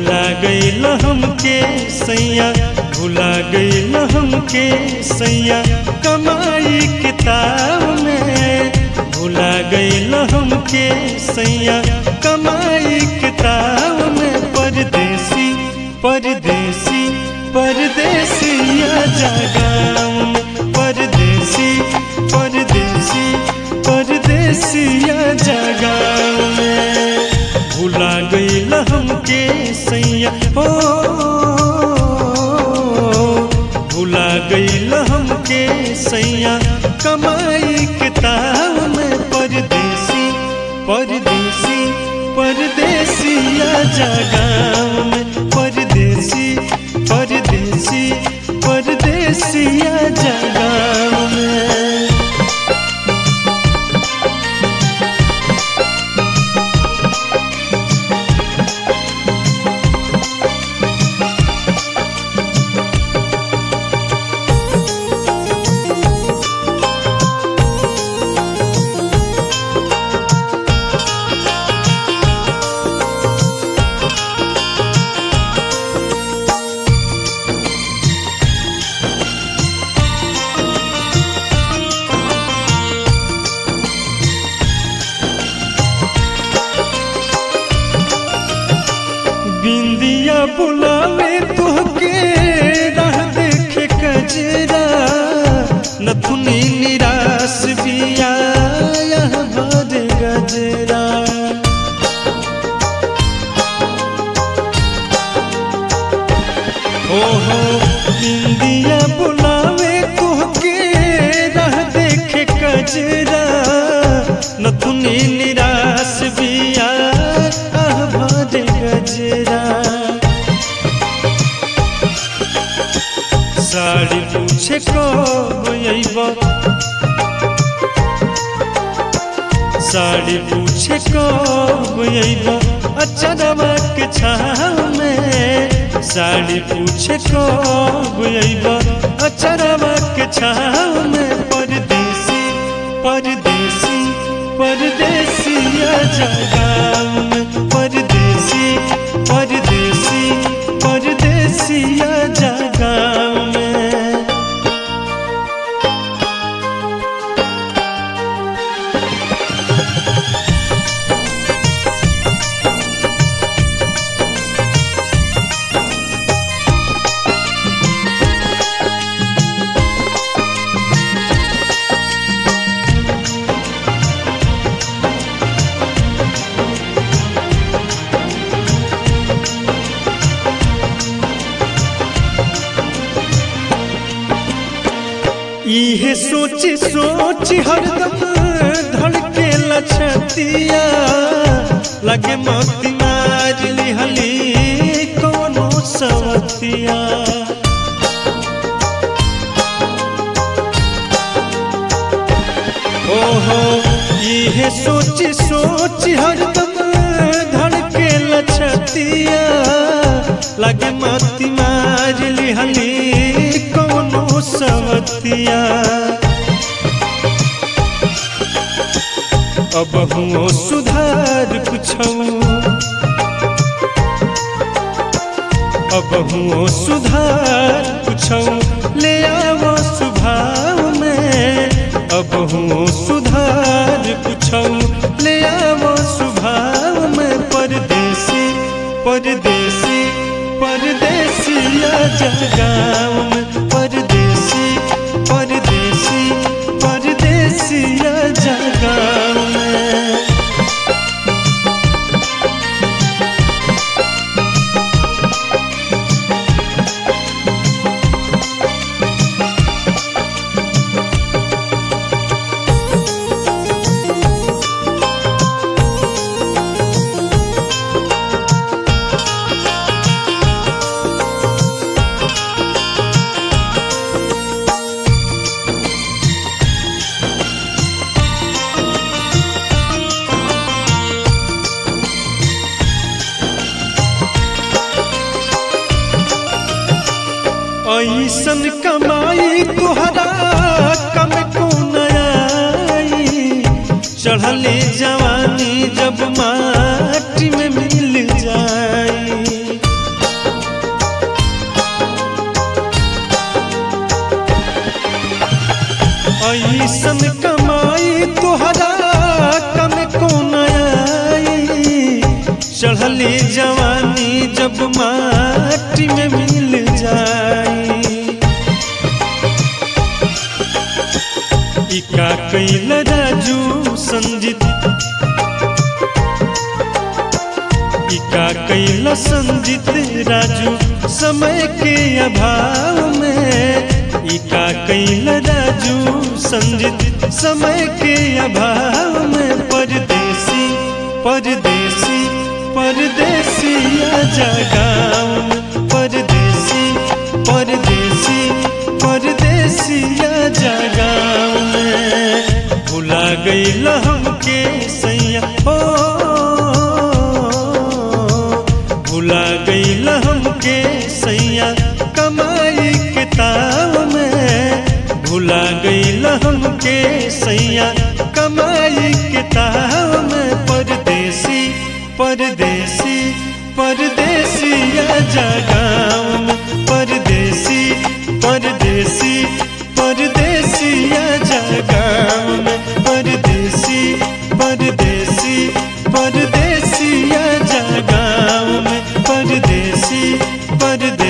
भुला गईल हमके सैया भुला गईल हमके सैया कमाई किताब में भुला गईल हमके सैया कमाई किताब में परदेसी परदेसी परदेसिया जगाम में परदेसी परदेसी परदेसिया जगाम में भुला गईल हमके सैया हो भुला गईल हमके सैया कमाई किताब में परदेसी परदेसी परदेसिया जगाम में परदेसी परदेसी परदेसिया जगाम में बिंदिया बुलावे तोहके राह देखे कजरा नथुनी निराश बिया यह भर गजरा ओहो बिंदिया बुलावे तोहके राह देखे कजरा नथुनी निराश बिया आह भर गजरा साड़ी पूछे कब अइब साड़ी पूछे कब अइब अचरवा के छाव में साड़ी पूछे कब अइब अचरवा के छाव में परदेसी परदेसी परदेसिया जगाम में परदेसी परदेसी परदेसिया जगाम में इहे सोच सोच हरदम धड़के लछतिया लगे मोती मार लिहली कोनो सवतिया ओहो इहे सोच सोच हरदम धड़के लछतिया लगे मोती मार लिहली कोनो सवतिया अब हुओ सुधार कुछौ अब हुओ सुधार कुछौ ले आवो स्वभाव में अब हुओ सुधार कुछौ ले आवो स्वभाव में परदेसी परदेसी परदेसिया जगाम में परदेसी परदेसी परदेसिया जगाम में ऐसन कमाई तुहरा कम को नयाई चढ़ले जवानी जब माटी में मिल जाई जवानी जब माटी में मिल जाई इका कैल राजू संजित इका कैल संजित राजू समय के अभाव में इका कैल राजू संजित समय के अभाव में परदेसी परदेसी परदेसी आजा गाँव में परदेसी परदेसी परदेसी आजा गाँव में भुला गईल हमके सैया हो भुला गईल हमके सैया कमाई के ताव में भुला गईल हमके सैया कमाई के ताव में परदेसी परदेसी परदेसी आजा गाँव में परदेसी परदेसी परदेसी आजा गाँव में परदेसी परदेसी परदेसी आजा गाँव में परदेसी परदेसी